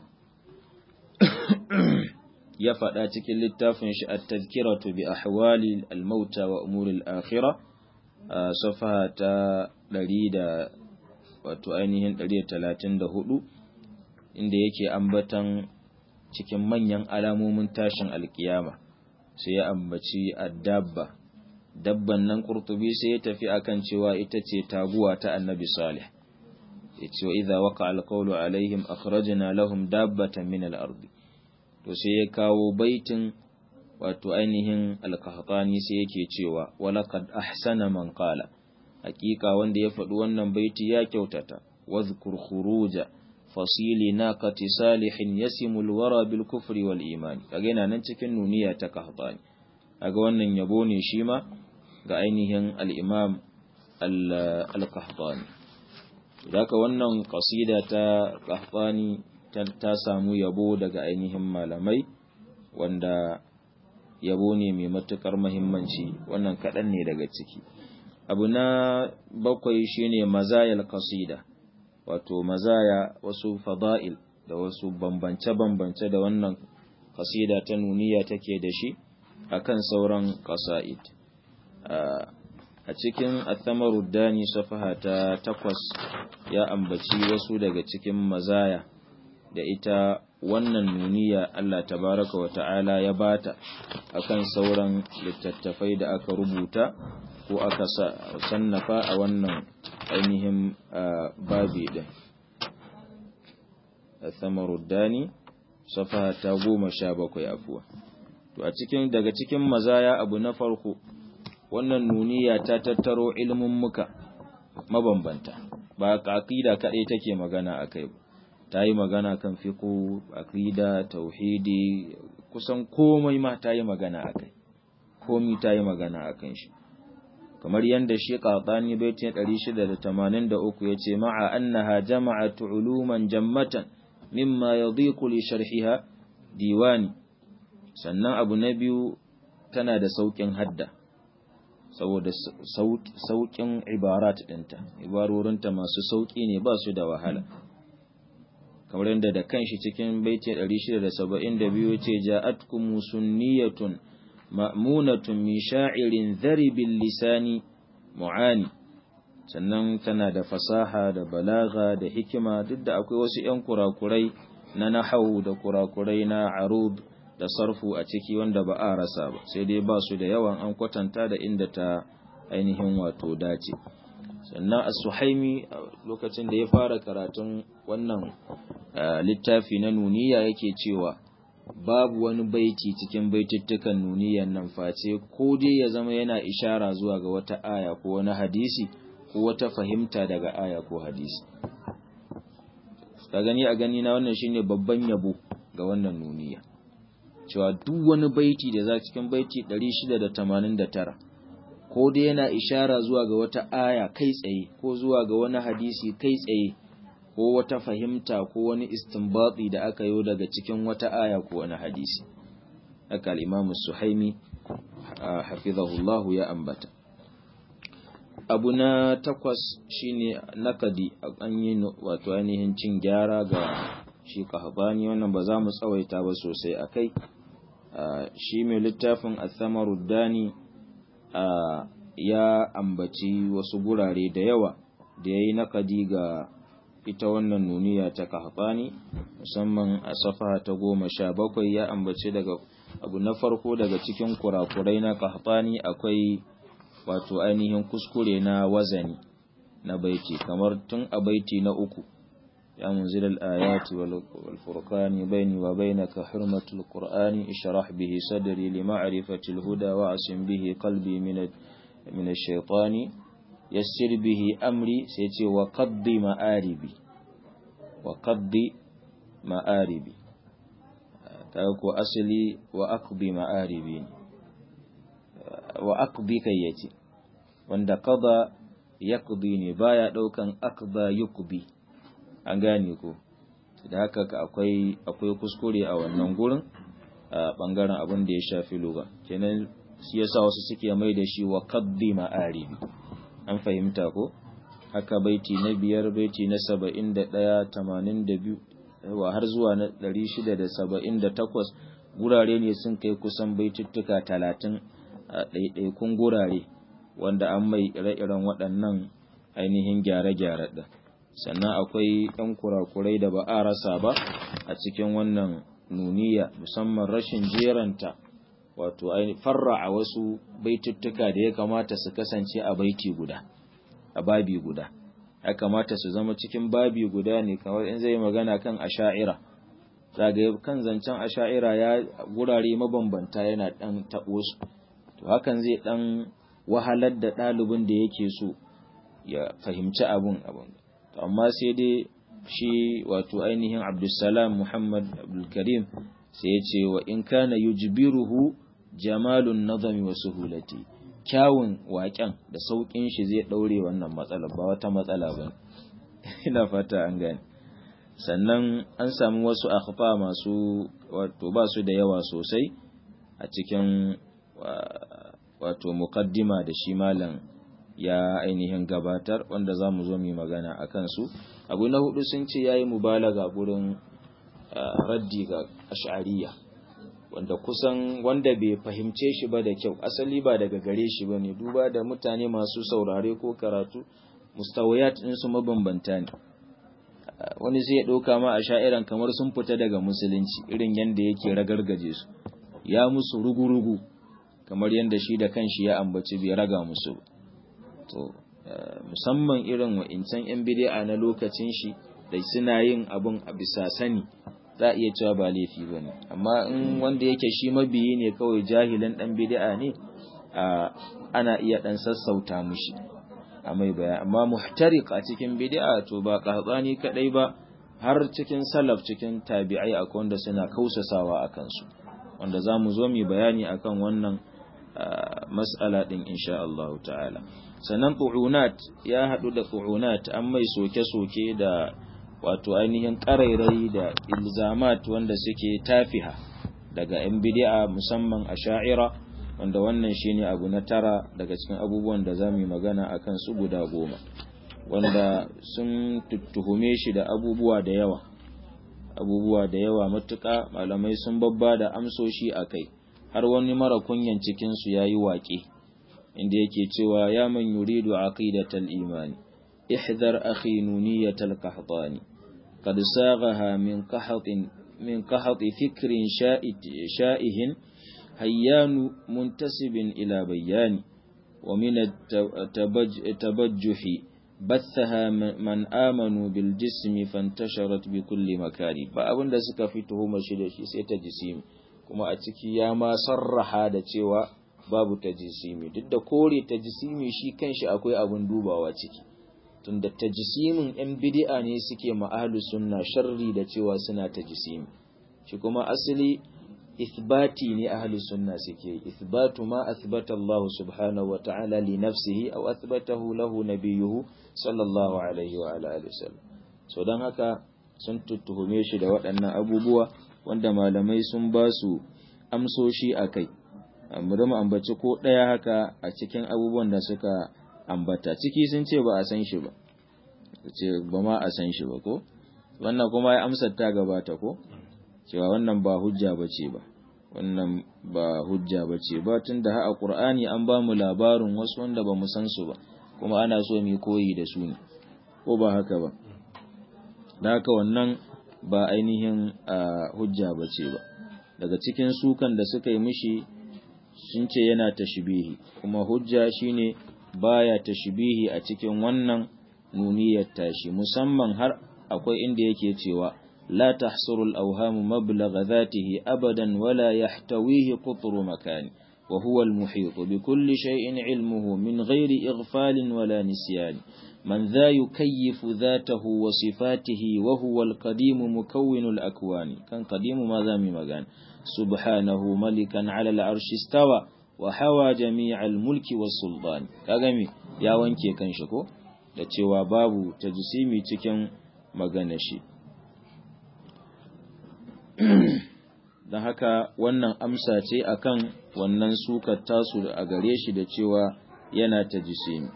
ya faɗa cikin littafin shi at-tazkiratu bi ahwali al-mauta wa umuri al-akhirah safaha ta 100 da wato ainihin 134 inda yake ambatan cikin manyan alamomin tashin alkiyama sai ya ambaci addabba dabban nan qurtubi sai ya tafi akan cewa ita ce taguwa ta annabi salih yace wa idza waqa alqawlu alaihim akhrajna lahum dabbatan min al-ardi to sai ya kawo baitin wato ainihin alkahtani sai yake cewa walaqad ahsana man qala hakika wanda ya faɗi wannan baiti ya kyautata wadhkur khuruja fasili naqati salihin yasimul wara bil kufri wal iman kaga yana nan cikin nuniya ta kahtani kaga wannan yabo ne shi ma ga ainihin al-imam al-qahtani daga wannan qasida ta qahtani ta samu yabo daga ainihin malamai wanda yabo ne mai matukar muhimmanci wannan kaɗan ne daga ciki abu na bakwai shine mazayal qasida wato mazaya wasu fada'il da wasu bambance-bambance da wannan qasida ta nuniya take da shi akan sauran qasa'id a cikin athamaru dani safaha ta takwas ya ambaci wasu daga cikin mazaya da ita wannan nuniya Allah tabaraka wa ta'ala ya bata akan sauran littattafai da aka rubuta ko aka sannafa a wannan ainihin babi din Thamaruddani safa ta goma sha bakwai afuwa to a cikin daga cikin mazaya abu na farko wannan nuniya ta tattaro ilimin muka mabambanta ba aqida kadai take magana akai ba ta yi magana kan fiqh aqida tauhidi kusan komai ma ta yi magana akai komai ta yi magana akan shi kamar yadda shi qatani baitin 683 yace ma'a annaha jama'at uluman jammatan mimma yadhiqu li sharhiha diwani sannan abu na biyu tana da saukin hadda saboda saukin ibarat dinta ibarorinta masu sauki ne ba su da wahala kamar yadda da kanshi cikin baitin 672 yace ja'atkum sunniyatun مأمونة من شاعر ذرب اللسان معاني sannan tana da fasaha da balaga da hikima duk da akwai wasu 'yan kurakurai na nahau da kurakurai na arud da sarfu a ciki wanda ba a rasa ba sai dai ba su da yawan an kwatanta da inda ta ainihin wato dace sannan as-suhaimi lokacin da ya fara karatun wannan littafi na nuniya yake cewa babu wani baiti cikin baitittukan nuniyan nan face ko dai ya zama yana ishara zuwa ga wata aya ko wani hadisi ko wata fahimta daga aya ko hadisi ka gani a gani na wannan shine babban yabo ga wannan nuniya cewa duk wani baiti da za cikin baiti 689 ko dai yana ishara zuwa ga wata aya kai tsaye ko zuwa ga wani hadisi kai tsaye ko wata fahimta ko wani istinbati da aka yi daga cikin wata aya ko wani hadisi haka al-Imam Suhaimi hafizahullahu ya ambata abu na takwas shine nakadi an yi wato ainihin cin gyara ga shi kahbani wannan ba za mu tsawaita ba sosai akai shi mai littafin Athamaruddani ya ambaci wasu gurare da yawa da yayi nakadi ga ita wannan nuniya ta kahbani musamman a safa ta goma sha bakwai ya ambaci daga abu na farko daga cikin kurakurai na kahbani akwai wato ainihin kuskure na wazani na baiti kamar tun a baiti na uku ya munzil al-ayati wal furqani bayni wa bainaka hurmatul qur'ani ishrah bihi sadri li ma'rifati al-huda wa asim bihi qalbi min min ash-shaytani yassir bihi amri sai ce wa qaddi ma'aribi wa qaddi ma'aribi ta ko asali wa aqdi ma'aribi wa aqdi kai yace wanda qada yaqdi ne baya daukan aqda yuqdi an gane ko da haka akwai akwai kuskure a wannan gurin a bangaren abin da ya shafi lugha kenan shi yasa wasu suke mai da shi wa qaddi ma'aribi an fahimta ko haka baiti na biyar baiti na saba'in da ɗaya tamanin da biyu wa har zuwa na ɗari shida da saba'in da takwas gurare ne sun kai kusan baituttuka talatin a ɗaiɗaikun gurare wanda an mai ire-iren waɗannan ainihin gyare-gyare ɗin sannan akwai ɗan kurakurai da ba a rasa ba a cikin wannan nuniya musamman rashin jeranta wato farra a wasu baituttuka da ya kamata su kasance a baiti guda a babi guda ya kamata su zama cikin babi guda ne kamar in zai magana kan asha'ira zaga kan zancen asha'ira ya gurare mabambanta yana dan tabo su to hakan zai dan wahalar da ɗalibin da yake so ya fahimci abun abun to amma sai dai shi wato ainihin Abdulsalam Muhammad Abdulkarim sai ya ce wa in kana yujbiruhu jamalun nazami wa suhulati kyawun waƙen da sauƙin shi zai ɗaure wannan matsala ba wata matsala ba ina fata an gane sannan an samu wasu akhfa masu wato ba su da yawa sosai a cikin wato muqaddima da shi malam ya ainihin gabatar wanda za mu zo mu magana a kansu abu na hudu sun ce ya yi mubalaga gurin raddi ga ash'ariya wanda kusan wanda bai fahimce shi ba da kyau asali ba daga gare shi ba ne duba da mutane masu saurare ko karatu mustawayat su mabambanta ne wani sai ya ɗauka ma a sha'iran kamar sun fita daga musulunci irin yadda yake ragargaje su ya musu rugu-rugu kamar yadda shi da kanshi ya ambaci bai raga musu to musamman irin wa'incan 'yan bidi'a na lokacin shi da suna yin abun a bisa sani za a iya cewa ba laifi ba ne amma in wanda yake shi mabiyi ne kawai jahilin ɗan bidi'a ne ana iya ɗan sassauta mushi a mai baya amma muhtarik a cikin bidi'a to ba ƙahatsani kaɗai ba har cikin salaf cikin tabi'ai akwai wanda suna kausasawa a kansu wanda za mu zo mu bayani akan wannan mas'ala ɗin insha Allah ta'ala sannan ƙu'unat ya haɗu da ƙu'unat an mai soke-soke da wato ainihin ƙarairai da ilzamat wanda suke tafiha daga ‘yan bidi'a musamman a sha'ira wanda wannan shine abu na tara daga cikin abubuwan da za mu yi magana a kan su guda goma wanda sun tuttuhume shi da abubuwa da yawa abubuwa da yawa matuƙa malamai sun babba da amsoshi a kai har wani mara kunyan cikinsu ya yi waƙe inda yake cewa ya man yuridu aqidatal imani ihdar akhi nuniyatal qahtani qad saghaha min qahatin min qahati fikrin sha'ihin hayyanu muntasibin ila bayani wa min التبجح بثها من آمنوا بالجسم فانتشرت بكل مكان ba abin da suka fi tuhumar shi da shi sai ta jisimi kuma a ciki ya ma sarraha da cewa babu ta jisimi duk da kore ta jisimi shi kanshi akwai abin dubawa ciki tunda ta jisimin yan bid'a ne suke ma ahlus sunna sharri da cewa suna ta jisimi shi kuma asali ithbati ne ahlus sunna suke ithbatu ma athbata Allah subhanahu wa ta'ala li nafsihi aw athbatahu lahu nabiyuhu sallallahu alaihi wa alihi wasallam so dan haka sun tuttuhume shi da waɗannan abubuwa wanda malamai sun ba su amsoshi akai amma mu ambaci ko ɗaya haka a cikin abubuwan da suka ambata ciki sun ce ba a san shi ba ce ba ma a san shi ba ko wannan kuma ya amsar ta gabata ko cewa wannan ba hujja bace ba wannan ba hujja bace ba tunda ha a Qur'ani an ba mu labarin wasu wanda ba mu san su ba kuma ana so mu koyi da su ne ko ba haka ba da haka wannan ba ainihin hujja bace ba daga cikin sukan da suka yi mishi sun ce yana tashbihi kuma hujja shine baya tashbihi a cikin wannan nuniyar tashi musamman har akwai inda yake cewa لا تحصر الأوهام مبلغ ذاته أبدا ولا يحتويه قطر مكان وهو المحيط بكل شيء علمه من غير إغفال ولا نسيان من ذا يكيف ذاته وصفاته وهو القديم مكون الأكوان كان قديم ماذا مغان سبحانه ملكا على العرش استوى وحوى جميع الملك والسلطان كاغمي يا wanke kan shi ko da cewa babu tajsimi cikin maganar shi don haka wannan amsa ce akan wannan sukar tasu a gare shi da cewa yana ta jisimi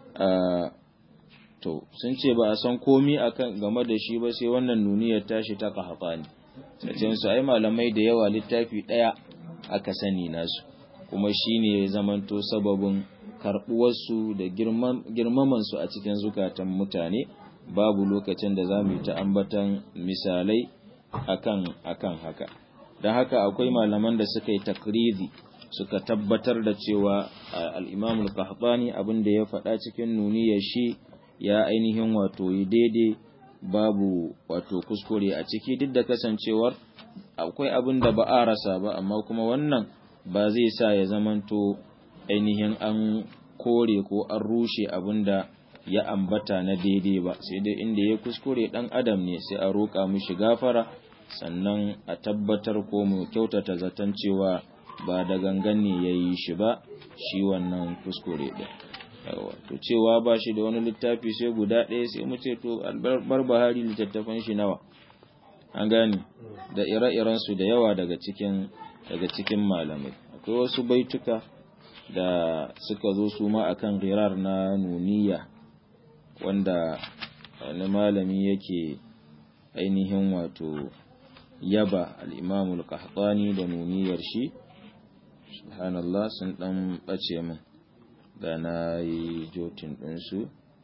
to sun ce ba a san komi akan game da shi ba sai wannan nuniyar tashi ta kahafani sai su ai malamai da yawa littafi ɗaya aka sani nasu kuma shine zamanto sababin karɓuwarsu da girmamansu a cikin zukatan mutane babu lokacin da za mu yi ta ambatan misalai akan akan haka don haka akwai malaman da suka yi takrizi suka tabbatar da cewa al-Imam al-Qahtani abin da ya faɗa cikin nuniyar shi ya ainihin wato yi daidai babu wato kuskure a ciki duk da kasancewar akwai abin da ba a rasa ba amma kuma wannan ba zai sa ya zamanto ainihin an kore ko an rushe abin da ya ambata na daidai ba sai dai inda ya kuskure dan adam ne sai a roƙa mishi gafara sannan a tabbatar ko mu kyautata zaton cewa ba da gangan ne ya yi shi ba shi wannan kuskure ɗin to cewa ba shi da wani littafi sai guda ɗaya sai mu ce to albar bahari littattafan shi nawa an gane da ire-iren su da yawa daga cikin daga cikin malamai akwai wasu baituka da suka zo su ma akan girar na nuniya wanda wani malami yake ainihin wato yaba al'imamul qahtani da nuniyar shi subhanallah sun ɗan ɓace min da na yi jotin ɗinsu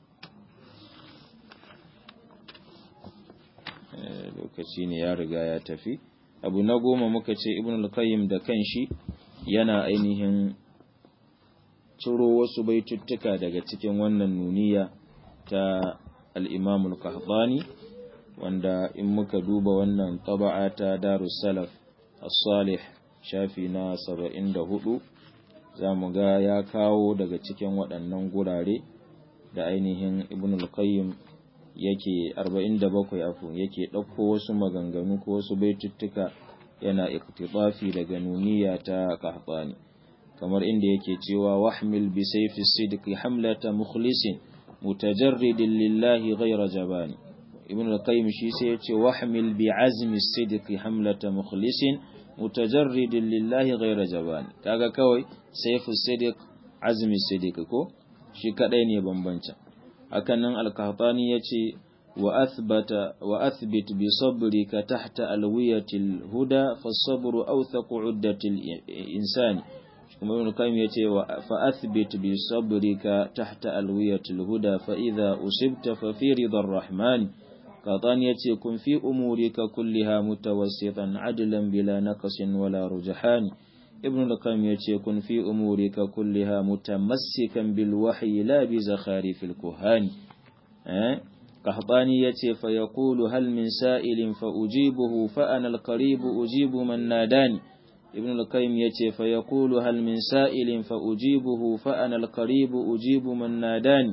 lokaci ne ya riga ya tafi abu na goma muka ce ibn al-qayyim da kanshi yana ainihin ciro wasu baituttuka daga cikin wannan nuniya ta al'imamul qahtani wanda in muka duba wannan taba'a ta darus salaf as-salih shafi na saba'in da hudu za mu ga ya kawo daga cikin waɗannan gurare da ainihin ibn al-qayyim yake 47 afu yake ɗauko wasu maganganu ko wasu baituttuka yana iktitafi daga nuniya ta qahtani kamar inda yake cewa wahmil bi sayfi sidqi hamlata mukhlisin mutajarridin lillahi ghayra jabani ibn al-qayyim shi sai yace wahmil bi azmi sidqi hamlata mukhlisin mutajarridin lillahi ghayra jabani kaga kawai sayfu sidq azmi sidq ko shi kadai ne bambancin hakan nan al-qahtani yace wa athbata wa athbit bi sabrika tahta alwiyatil huda fasabru awthaqu uddatil insani ibn qayyim yace wa fa athbit bi sabrika tahta alwiyatil huda fa idha usibta fa fi ridar rahman qatan yace kun fi umurika kulliha mutawassitan adlan bila naqsin wala rujhan ibn qayyim yace kun fi umurika kulliha mutamassikan bil wahyi la bi zakharifil kuhani eh قحطاني يتي فيقول هل من سائل فأجيبه فأنا القريب أجيب من ناداني ابن القيم يتي فيقول هل من سائل فأجيبه فأنا القريب أجيب من ناداني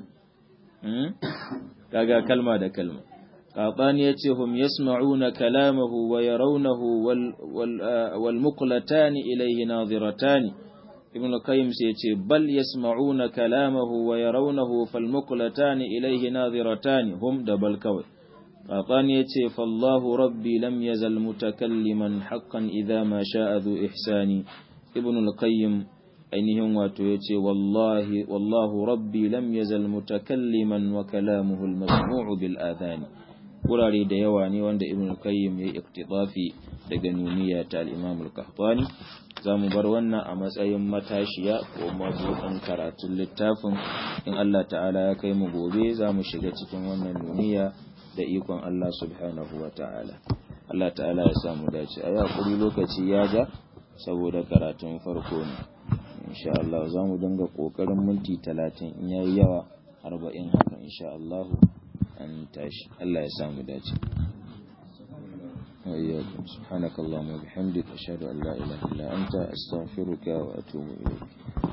كاغا كلمة دا كلمة قحطاني يتي هم يسمعون كلامه ويرونه وال وال والمقلتان إليه ناظرتان ibn al-qayyim sai ce bal yasma'una kalamahu wa yarawnahu fal muqlatan ilayhi nadhiratan hum da bal kawai qatan yace fallahu rabbi lam yazal mutakalliman haqqan idha ma sha'a dhu ihsani ibn al-qayyim ainihin wato yace wallahi wallahu rabbi lam yazal mutakalliman wa kalamuhu al-masmu'u bil adhani wurare da yawa ne wanda ibn al-qayyim ya iktidafi daga nuniya ta al-imam al-qahtani za mu bar wannan a matsayin matashiya ko mabuɗin karatun littafin in Allah ta'ala ya kai mu gobe za mu shiga cikin wannan nuniya da ikon Allah subhanahu wa ta'ala Allah ta'ala ya samu dace a yakuri lokaci ya ja saboda karatun farko ne insha Allah za mu dinga ƙoƙarin minti talatin in yayi yawa arba'in haka insha Allah an tashi Allah ya samu dace وإياكم سبحانك اللهم وبحمدك أشهد أن لا إله إلا أنت أستغفرك وأتوب إليك